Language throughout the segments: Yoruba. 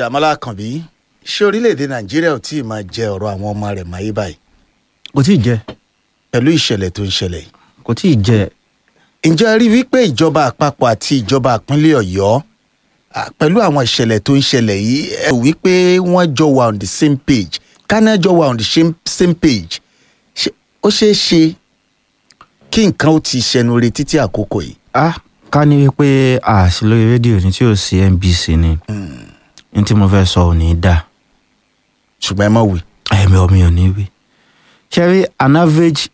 dàmọ́lá kànbí ṣé orílẹ̀-èdè nàìjíríà ò tí ì máa jẹ ọ̀rọ̀ àwọn ọmọ rẹ̀ máyé báyìí kò tí ì jẹ pẹ̀lú ìṣẹ̀lẹ̀ tó ń ṣẹlẹ̀ yìí kò tí ì jẹ ǹjẹ́ ẹ rí wípé ìjọba àpapọ̀ àti ìjọba ìpínlẹ̀ ọ̀yọ́ à, pẹ̀lú àwọn ìṣẹ̀lẹ̀ tó ń ṣẹlẹ̀ yìí ẹ rò wípé wọ́n jọ wà on the same page kánà jọ wà on the same, same page Ṣé- ó ṣeé ṣe kí nǹkan ó ti ṣẹnu re títí àkókò yìí. ah ká ní wípé a sí lórí rédíò ní tí ò sí NBC ni ní tí mo fẹ́ sọ ò ní í dà ṣùgbọ́n ẹ mọ̀ wí. ẹ̀mí omi ò ní wí. ṣe rí an average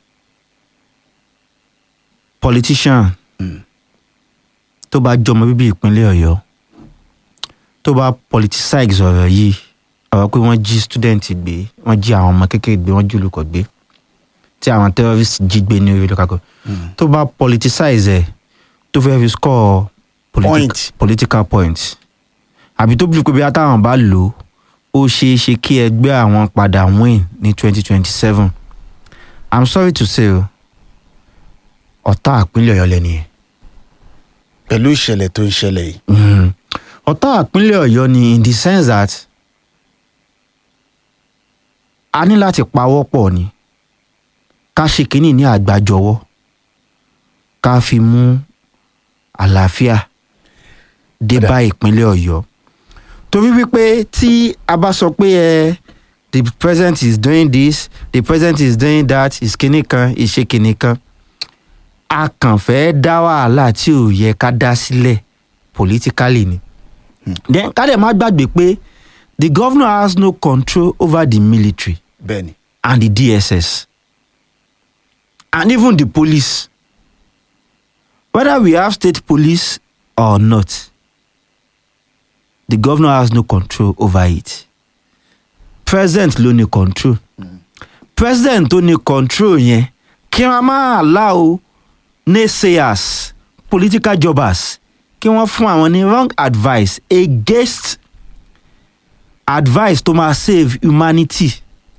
politician tó bá jọmọ bíbí ìpínlẹ̀ ọ̀yọ́ tó bá politicize ọ̀rọ̀ yìí ọ̀rọ̀ pé wọ́n jí student gbé wọ́n jí àwọn ọmọ kékeré gbé wọ́n jí olùkọ́ gbé tí àwọn terrorist jí gbé ní orí lọ́kàkọ́ tó bá politicize ẹ̀ tó fẹ́ fi score politi- Point. political points àbí tó bí pé bí táwọn bá lò ó ó ṣeé ṣe kí ẹgbẹ́ àwọn padà win ní twenty twenty seven i'm sorry to say o ọ̀tá ìpínlẹ̀ ọ̀yọ́ lẹ́ni yẹn pẹ̀lú ìṣẹ̀lẹ̀ tó ń ṣẹlẹ̀ yìí. Mhm. ọ̀tá ìpínlẹ̀ ọ̀yọ́ ni in the sense that a ní láti pawọ́ pọ̀ ni ká ṣe kínní ní àgbájọwọ́ ká fi mú àlàáfíà dé Kódà. bá ìpínlẹ̀ ọ̀yọ́ torí wípé tí a bá sọ pé ẹ the president is doing this the president is doing that is kinní kan is ṣe kinní kan a kàn fẹ́ dá wàhálà tí ò yẹ ká dá sílẹ̀ politically ni. then ká dẹ̀ má gbàgbé pé the governor has no control over the military bẹ́ẹ̀ni and the DSS and even the police whether we have state police or not the governor has no control over it president ló ní control president tó ní control yẹn kí wọn máa allow naysayers political jobbers kí wọ́n fún àwọn ní wrong advice against advice tó máa save humanity.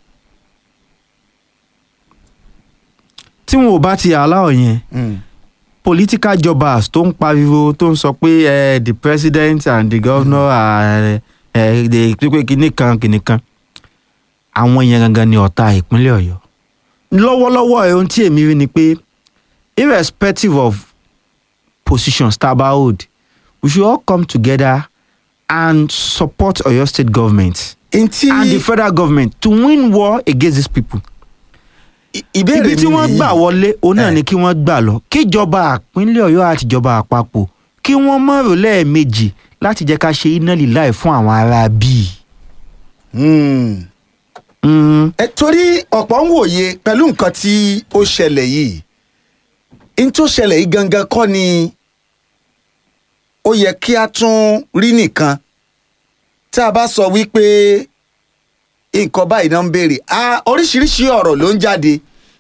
tí wọn ò bá ti allow yẹn political jobbers tó ń pariwo tó ń sọ pé eh, the president and the governor are eh, the pípé kinní kan kinní kan àwọn yẹn gangan ni ọ̀tá ìpínlẹ̀ ọ̀yọ́ lọ́wọ́lọ́wọ́ ẹ̀ ohun tí èmi rí ni pé irrespective of positions tá a bá hold we should all come together and support Oyo state government ntí and the federal government to win war against these people ìbéèrè ibi tí mi wọ́n nìyí. gbà wọlé òun náà Eh. ni kí wọ́n gbà lọ kíjọba àpínlẹ̀ ọ̀yọ́ àti ìjọba àpapọ̀ kí wọ́n mọ̀rọ̀ lẹ́ẹ̀mejì láti jẹ́ ká ṣe iná líláì fún àwọn ará bíi. Hmm. Mm, ẹ torí ọ̀pọ̀ ń wòye pẹ̀lú nǹkan tí ó ṣẹlẹ̀ yìí n tó ṣẹlẹ̀ yìí gangan kọ́ ni ó yẹ kí a tún rí nìkan tá a bá sọ wípé nǹkan báyìí náà ń béèrè Ah, oríṣiríṣi ọ̀rọ̀ ló ń jáde